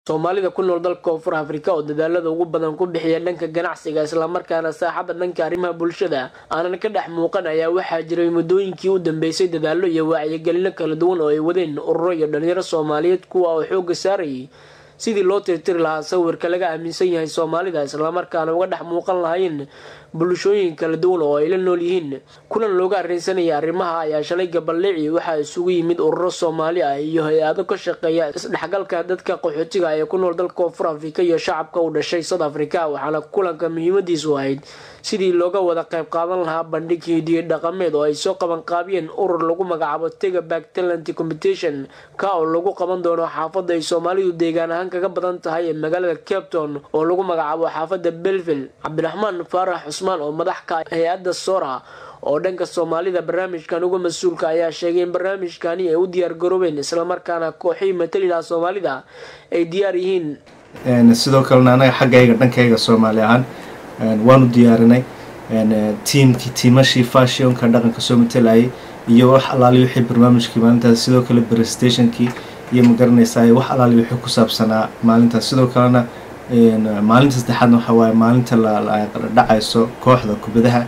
soomaalida ku nool dalka koonfur afrika oo dadaalada ugu badan ku bixiya dhanka ganacsiga islamarkaana saaxada dhanka arrimaha bulshada aanan ka dhex muuqan ayaa waxaa jiray muddooyinkii u dambeysay dadaalo iyo wacyigelino kala duwan oo ay wadeen ururo iyo dhalinyaro soomaaliyeed kuwa oo xooga saarayay sidii loo tirtiri lahaa sawirka laga aaminsan yahay soomaalida islamarkaana uga dhex muuqan lahaayeen bulshooyin kala duwan oo ay la nool yihiin kulan looga arrinsanaya arrimaha ayaa shalay gabaldhici waxaa isugu yimid ururo soomaali ah iyo hay-ado ka shaqeeya isdhexgalka dadka qaxootiga ee ku nool dalka koonfur afrika iyo shacabka u dhashay south africa waxaana kulanka muhiimadiisu ahayd sidii looga wada qayb qaadan lahaa bandhig hidiyo dhaqameed oo ay soo qabanqaabiyeen urur lagu magacaabo tega back talent competition ka oo lagu qaban doono xaafada ay soomaalidu deegaan ahaan kaga badan tahay ee magaalada capton oo lagu magacaabo xaafada belville cabdiraxmaan faarax cusmaan oo madax ka hay-adda sora oo dhanka soomaalida barnaamijkan uga mas-uulka ayaa sheegay in barnaamijkani ay u diyaar garoobeen islamarkaana kooxihii matali laha soomaalida ay diyaar yihiin sidoo kalena anaga xaggayga dhankayga soomaali ahaan waanu diyaarinay tiimkii tiimashii fashionka dhaqanka soo matalayay iyo wax alaali wixii barnaamijkii maalintaas sidoo kale prestationkii iyo magaranaysaa wax alaali wixii ku saabsanaa maalintaas sidoo kalena maalinta saddexaadna waxaa waaye maalinta la dhacayso kooxda kubadaha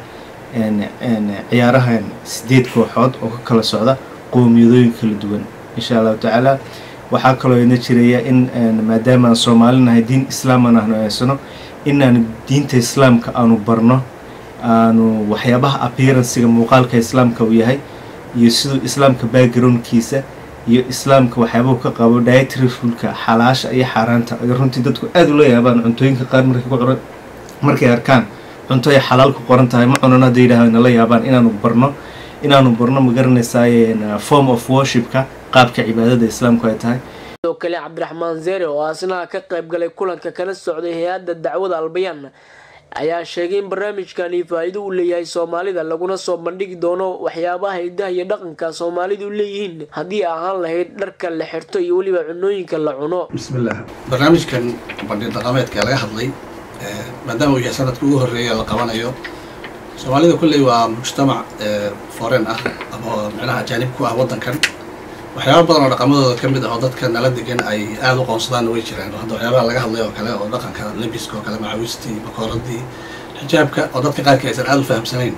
ciyaarahan sideed kooxood oo ka kala socda qowmiyadooyin kala duwan insha allahu tacaala waxaa kaloo ina jiraya in maadaama aan soomaali nahay diin islaaman aanu eysano inaanu diinta islaamka aanu barno aanu waxyaabaha appearancega muuqaalka islaamka uu yahay iyo siduu islaamka backgroundkiisa iyo islaamka waxyaabahu ka qabo dietary rulka xalaasha iyo xaaraanta ay runtii dadku aada ula yaabaan cuntooyinka qaar markay ku markay arkaan cunto ay xalaal ku qoran tahay ma cunan hadda yidhaah nala yaabaan inaanu barno inaanu barno ma garanaysaay form of worshipka qaabka cibaadada islaamku ay tahay sidoo kale cabdiraxmaan zeere oo asnaha ka qayb galay kulanka kala socday hay-adda dacwada albayaan ayaa sheegay in barnaamijkani faa-iido u leeyahay soomaalida laguna soo bandhigi doono waxyaabaha hidaha iyo dhaqanka soomaalidu leeyihiin haddii ahaan lahayd dharka la xirto iyo weliba cunooyinka la cuno bismillaah barnaamijkan bandhig dhaqameedka laga hadlay maadaama uu yahay sanadka ugu horreeya la qabanayo soomaalida kolley waa mujtamac foren ah ama micnaha ajaanib ku ah waddankan waxyaaba badan oo dhaqamadooda ka mid ah oo dadka nala degan ay aada u qoonsadaanna way jiraan hadda waxyaabaha laga hadlay oo kale oo dhaqanka lebiska oo kale macawistii bakooradii xijaabka oo dadka qaarka aysan aada u fahamsanayn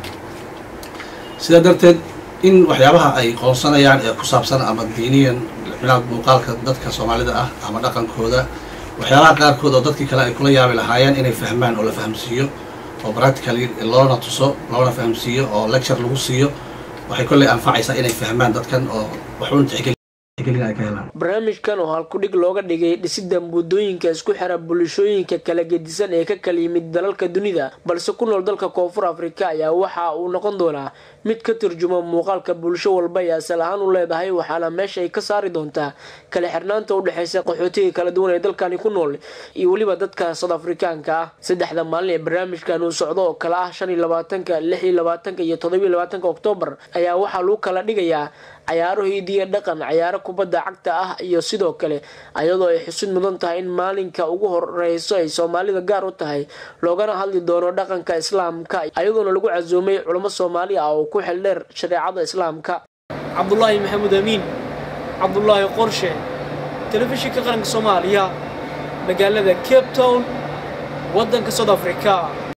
sidaa darteed in waxyaabaha ay qoonsanayaan ee ku saabsan ama diiniyan micnaha muuqaalka dadka soomaalida ah ama dhaqankooda waxyaabaha qaarkood oo dadkii kale ay kula yaabi lahaayeen inay fahmaan oo la fahamsiiyo oo practically loona tuso loona fahamsiiyo oo lecture lagu siiyo waxay kolley anfacaysaa inay fahmaan dadkan oo waxuun tixgelin ay ka helaan barnaamijkan oo halkudhig looga dhigay dhisida muddooyinka isku xira bulshooyinka kala gedisan ee ka kala yimid dalalka dunida balse ku nool dalka koonfur afrika ayaa waxa uu noqon doonaa mid ka turjuma muuqaalka bulsho walba ay asal ahaan u leedahay waxaana meesha ay ka saari doontaa kala xirnaanta u dhexeysa qaxootiga kala duwan ee dalkani ku nool iyo weliba dadka south afrikaanka ah saddexda maalin ee barnaamijkan uu socdo oo kale ah shan iyo labaatanka lix iyo labaatanka iyo todoba iyo labaatanka oktoobar ayaa waxaa lagu kala dhigayaa cayaaro hiidiya dhaqan cayaaro kubadda cagta ah iyo sidoo kale ayadoo ay xusid mudan tahay in maalinka ugu horeyso ay soomaalida gaar u tahay loogana hadli doono dhaqanka islaamka ayadoona lagu casuumay culamo soomaali ah oo ku xildheer shareecada islaamka cabdulaahi maxamuud amiin cabdulaahi qorshe telefishinka qaranka soomaaliya magaalada cape town waddanka south africa